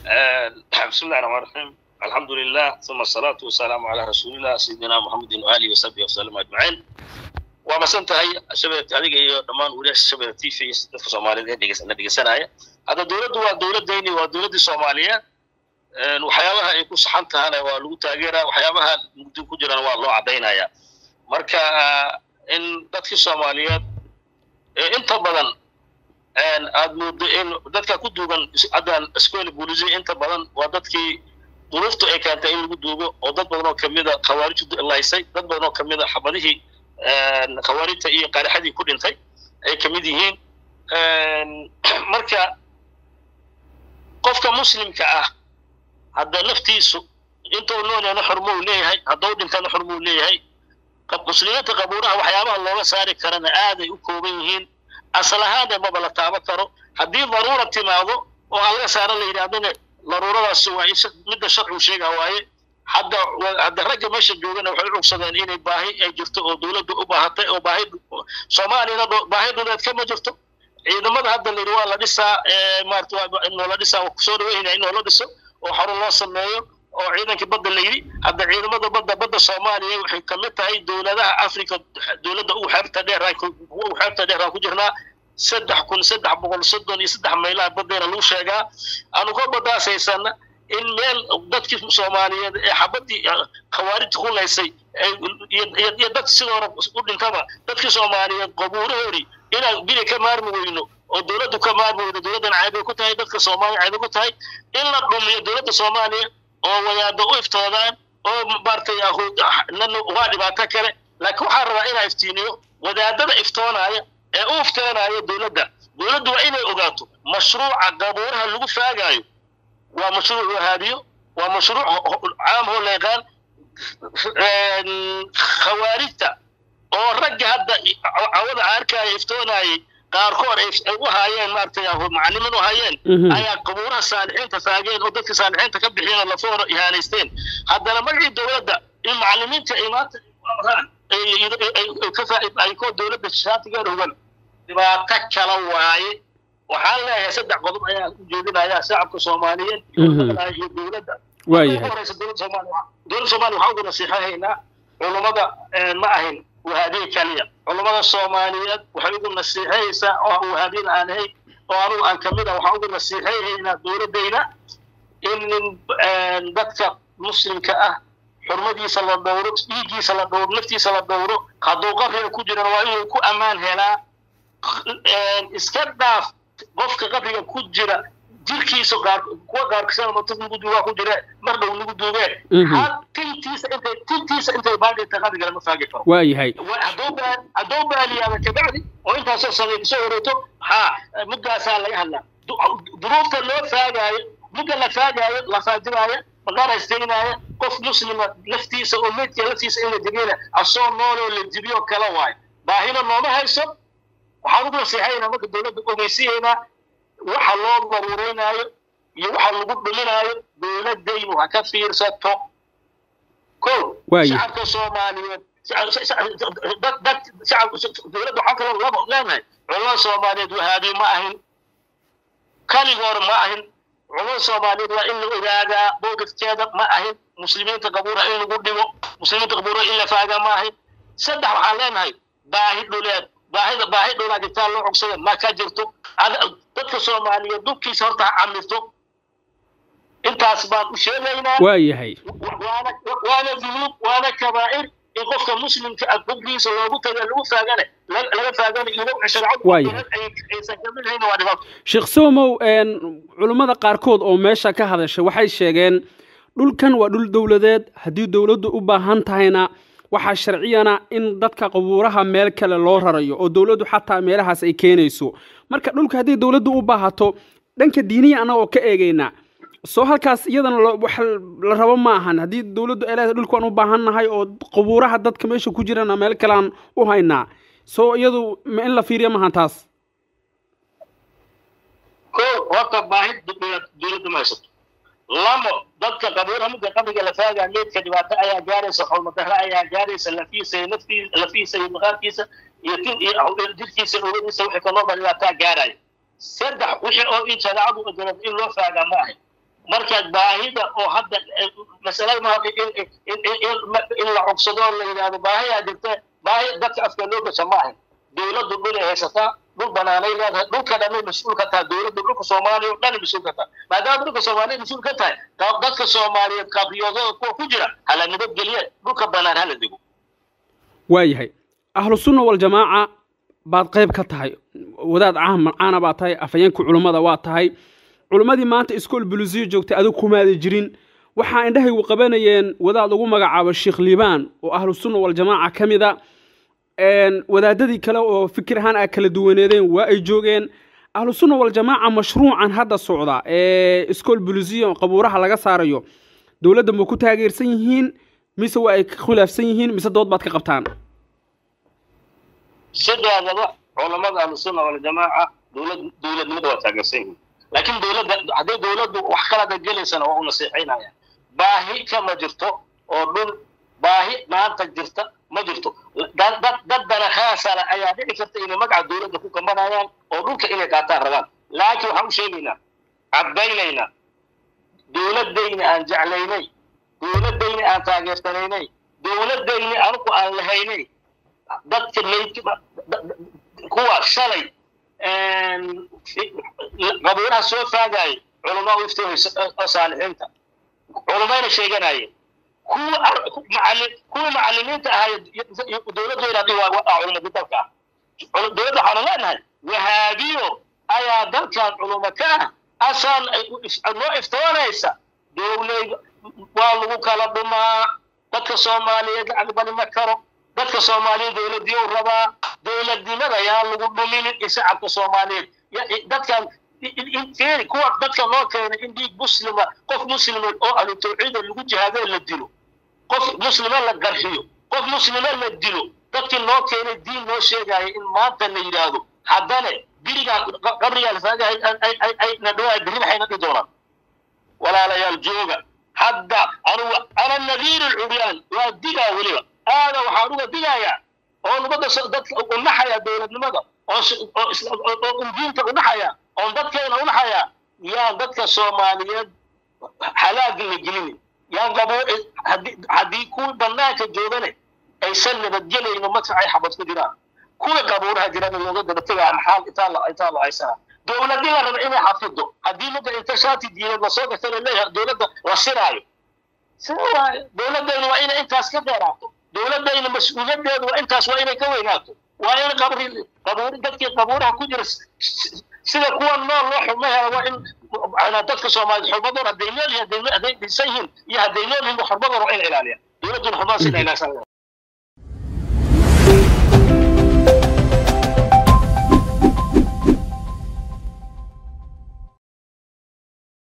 بسم الله الرحمن الرحيم الحمد لله ثم الصلاة والسلام على رسول الله سيدنا محمد وآله وصحبه وسلم أجمعين ومسنتهي شباب هذه هي دمان ولي شباب تي في dadka Soomaaliyeed ee dhegeysan dhegeysanaya hada dawladdu waa dawladdeeni waa dawladdii Soomaaliyeed een waxyaabaha ay ku saxan tahay waa lagu taageeraa waxyaabaha mugdi ku jiraan waa loo cadeynaya marka in dadkii Soomaaliyeed ee inta badan een aad moodo in dadka ku duugan haddaan iskooli booliisi inta badan waa dadkii duruuftu ay keentay in lagu duugo oo dad badan oo kamid a khawaarijtu laysay dad badan oo kamid a xabadihii khawaarijta iyo qaarixadii ku dhintay ay kamid yihiin marka qofka muslimka ah hadda naftiisu intuu noolyaana xurmo uu leeyahay hadduu dhintana xurmo uu leeyahay muslimiinta qabuuraha waxyaabaha looga saari karana aaday u kooban yihiin asal ahaan ee maba la taaban karo haddii daruura timaado oo aan laga saara la yidhahdana daruuradaas waa midda sharcigu sheegaa waaye hadda hadda ragga meesha joogana waxay u cugsadeen inay baahi ay jirto oo dawladdu u baahatay oo baahi soomaaliyana baahi dhuleed kama jirto ciidamada hadda la yidhi waa la dhisaa maarata inoo la dhisaa waa kusoo dhaweynaya inoo la dhiso oo xarun loo sameeyo oo ciidankii badda la yidhi hadda ciidamada badda badda soomaaliya waxay kamid tahay dowladaha africa dowladda ugu xeebta dheer ugu xeebta dheer ku jirnaa saddex kun saddex boqol soddon iyo saddex maylaha baddeena lagu sheegaa aanu ka badaasaysana in meel dadkii soomaaliyeed ee xabadii khawaarijta ku laysay iyo dad sidoona u dhintaba dadkii soomaaliyeed qabuurahoodii inaan bili ka maarmi weyno oo dowladdu ka maarmi weyno dowladdan caybay ku tahay dadka soomaaliya caybay ku tahay in la dhumiyo dowladda soomaaliya oo wadaadda u iftoodaan oo maartay waa dhibaato kale laakiin waxaan rabaa inaa iftiiniyo wadaadada iftoonaya ee u iftoonayo dowladda dowladdu waa inay ogaato mashruuca qabuuraha lagu faagaayo waa mashruuc wahaabiyo waa mashruuc caam oo la yaqaan khawaarijta oo ragga hadda cawada caarkaaya iftoonayay qaarkood ay u haayeen maaragtay macalimiin u haayeen ayaa qabuuraha saalixiinta faageen oo dadka saalixiinta ka bixiyeen oo lafoona ihaanaysteen haddana magacii dowladda in macalimiinta ay maanta amraan ay koo dowladda shaatigeeda hugan dhibaato kala waaye waxaan leeyahay saddex qodob ayaa u jeedinayaa shacabka soomaaliyeed iyo dowladda horeysa dowladda soomaaliya dowladda soomaaliya waxaan ugu nasiixahaynaa culummada ma ahin wahaabiye kaliya culummada soomaaliyeed waxay ugu nasiixaysaa oo wahaabiyin aan ahayn oo anugu aan kamid ah waxaan ugu nasiixahaynaa dowladdayna in dadka muslimka ah xurmadiisa la dhowro dhiiggiisa la dhowro naftiisa la dhowro hadduu qabriga ku jirana waa inuu ku ammaan helaa iska dhaaf qofka qabriga ku jira jirkiisa qaar kuwa qaarkiisana matas nagu duugaa ku jire mar dhow nagu duugee hal tintiisa intay tintiisa intay baadhita qabriga lama faagi karo waayahay hadduu baaliyaaba kabacdi oo intaasoo sameey soo wareegto haa muddaasaa laga hadlaa duruufta loo faagaayo mudda la faagaayo la faajiraayo maqaar haysteynaayo qof muslima laftiisa oo meydka laftiisa in la jebiyana asoo nooloo la jebiyo kala waayo baahina nooma hayso waxaan ugu nasiixaynaa marka dowladda ogeysiyaynaa waxa loo daruureynaayo iyo waxa lagu dhuminaayo dowladdaynu ha ka fiirsato ko shacabka soomaaliyeed dad shacab dowladda waxaa kaloo laba leenahay culamada soomaaliyeed wahaabi ma ahin kaligoor ma ahin culamada soomaaliyeed waa in la ogaadaa boogafkeeda ma ahin muslimiinta qabuura in lagu dhigo muslimiinta qabuura in la faagaa ma ahin saddex waxaan leenahay baahi dhuleed baahida baahi dhulaa jirtaa loo cogsada ma ka jirto dadka soomaaliyeed dhulkiisa horta ha camirto intaas baan u sheegaynaa waayahay waana waana dunuub waana kabaa'ir in qofka muslimka ah dhulkiisa loogu taga lagu faagane laga faagane iyo sharcadu aysan kamid ahayn waa dhibaato sheekh somow culummada qaarkood oo meesha ka hadashay waxay sheegeen dhulkan waa dhul dowladeed haddii dowladdu u baahan tahayna waxaa sharciyana in dadka qabuuraha meel kale loo rarayo oo dowladdu xataa meelahaas ay keenayso marka dhulka haddii dowladdu u baahato dhanka diiniya annagoo ka eegaynaa soo halkaas iyadana wax la rabo ma ahan haddii dowladdu ay leedahay dhulkaan u baahan nahay oo qabuuraha dadka meesha ku jirana meel kalean u haynaa soo iyadu ma in la fiiriya maahan taas ko horta baahi dowladda ma haysato lamo dadka qabuuraha midka qabriga la faagaa meedka dhibaato ayaa gaaraysa xolmadahre ayaa gaaraysa lafiisa iyo naftii lafiisa iyo maqaarkiisa iyo tin iyo jirkiisa uradiisa wixii ka noolba dhibaataa gaaraya saddex wixii oo in shareecadu ogolad in loo faagaa ma ahay marka baahida oo hadda masalada ma in la cogsado oo la yidhahdo baahiyaa jirta baahi dadka afka loo gasha ma ahan dowladdu dhulay haysataa dhul banaanay leedahay dhulka dhanay mas-uul ka tahay dowladdu dhulka soomaaliya oo dhan mas-uul ka tahay maadaama dhulka soomaaliya mas-uul ka tahay dadka soomaaliyeed qabriyoodada kuwa ku jira hala nabadgeliye dhulka banaan hala dego waayahay ahlu sunna waljamaaca baad qayb ka tahay wadaad caana baad tahay afhayeenka culummada waa tahay culummadii maanta iskool bulusiyo joogtay adigu kumaada jirin waxaa indhahaygu qabanayeen wadaad lagu magacaabo sheekh liibaan oo ahlu sunna waljamaaca ka mid a wadaadadii kale oo fikir ahaan a kala duwaneedeen waa ay joogeen ahlu sunna waljamaaca mashruucan hadda socda ee iskool bulusiyo qabuuraha laga saarayo dowladda ma ku taageersan yihiin mise waa ay khilaafsan yihiin mise dood baad ka qabtaan sideedaba culamada ahlusunna waljamaaca dowlad dowladnimada waa taageersan yihiin laakiin dowladda hadday dowladdu wax kalada gelaysana waa u nasiixaynaya baahi kama jirto oo dhul baahi maanta jirta ma jirto dad dad dana khaasara ayaa dhici karta inay magaca dowladda ku kambanayaan oo dhulka inay qaataan rabaan laakiin waxaan u sheegaynaa cadbaynaynaa dowladdayna aan jeclaynay dowladdayna aan taageersanaynay dowladdayna anigu aan lahaynay dadka maydka kuwa shalay qabuuraha soo faagayay culamaa u iftoohaysa oo saalixiinta culamayna sheeganayeen kuwa kuwa macallimiinta ahay dowladdeena dhi waa culamada dalka ah dowladda waxaanu leenahay wahaabiyo ayaa dalkan culamo ka ah asaan noo iftoonaysa dowlay waa lagu kala dhumaa dadka soomaaliyeed lacag bali ma karo dadka soomaaliyeed dowladdiyow rabaa dowladnimada yaa lagu dhuminin shacabka soomaaliyeed dadkan fiiri kuwa dadka noo keenay in dhiig muslima qof muslima oo ahlu tawxiida lagu jihaadoo la dilo qof muslima la garxiyo qof muslima la dilo dadkii noo keenay diin noo sheegaya in maanta la yidhaahdo haddane birigaa qabrigaa lafaagahay ay na dhawaa berri maxayna dhihi doonaan walaalayaal jooga hadda anugu ana nadiir alcuryaan waa digaa weliba aada waxaan uga digayaa oo nubadda dadka unaxaya dowladnimada oo diinta unaxaya oon dadkeena unaxaya yaan dadka soomaaliyeed halaag la gelinin yaan qabo haddii kuwii banaanka joogane aysan nabadgelayno marka ay xabad ku jiraan kuwii qabuuraha jirana looga daba tegaa maxaa intaa la intaa la haysanaa dowladii la raba inay xafido haddii mudda inta shaati diineed lasoo gata laleeyahay dowladda la siraayo sida waaye dowladdayna waa inay intaas ka dheeraato dowladdayna mas-uuliyadeedu waa intaas waa inay ka weynaato waa in qabri qabuuri dadkii qabuuraha ku jira sida kuwa nool loo xubno hela waa in dadka soomaaliyeed xurmadoon hadday nool yihiin hadday dhisan yihiin iyo hadday nool yihiin xurmadoon waa in ilaaliyaan dowladduna xumaas in ilaasan